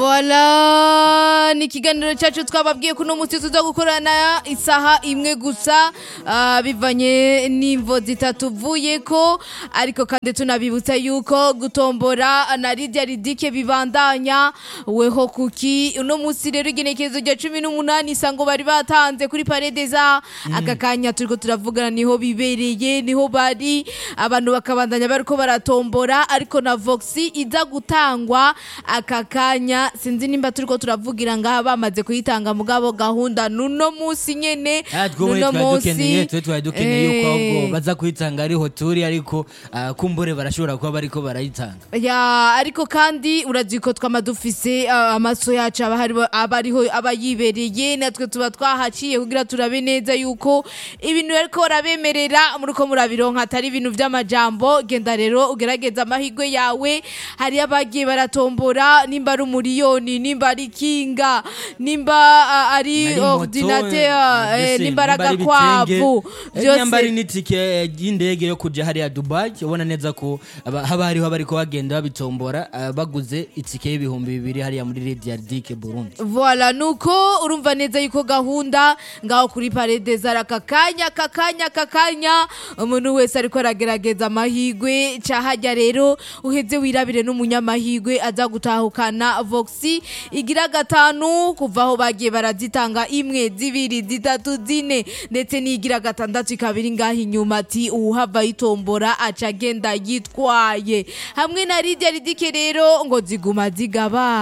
Voila ni ikiganiro cyacu twababwiye ko uno munsi tuza gukorana isaha imwe gusa ah, bivanye n'imvo zitatuvuye ko ariko kandi tunabibutsa yuko gutombora na Lydia Ridike bibandanya weho kuki uno munsi rero igenekerezo rya cumi n'umunani isango bari batanze kuri paredeza aka kanya turiko turavugana niho bibereye niho bari abantu bakabandanya bariko baratombora ariko na voxi iza gutangwa aka kanya sinzi nimba turiko turavugira ngaha bamaze kuyitanga mugabo gahunda nuno munsi nyene Ah, twebwe nuno twari dukeneye munsi twe twari dukeneye yuko ahubwo Eh. baza kuyitanga ariho turi ariko ah, kumbure barashobora kuba bariko barayitanga ya ariko kandi urazi ko twama dufise ah, amaso yacu aba hari- aba ariho aba yibereye natwe tuba twahaciye kugira turabe neza yuko ibintu ariko barabemerera muriko murabironka atari ibintu vy'amajambo genda rero ugerageza amahirwe yawe hari abagiye baratombora nimba ari umuriyoni nimba ari kinga nimba ah, ari Ari moto, ordinateur eh, eh, mbese nimba ari nimba ari agakwavu ibitenge, eh, nyamba ari byose n'itike eh, y'indege yo kuja hariya dubai ubona neza ko aba- haba hariho bariko bagenda babitombora ah, baguze itike y'ibihumbi bibiri hariya muri rediardike burundi Voilà nuko urumva neza yuko gahunda ngaho kuri parede zara aka kanya aka kanya aka kanya umuntu wese ariko aragerageza amahigwe cahajya rero uheze wirabire n'umunyamahigwe aza gutahukana voxi igira gatanu kuva aho bagiye barazitanga imwe zibiri zitatu zine ndetse n'igira gatandatu ikaba iri ngaho inyuma ati uwuhava yitombora aca agenda yitwaye hamwe na Lydia Ridike rero ngo ziguma zigaba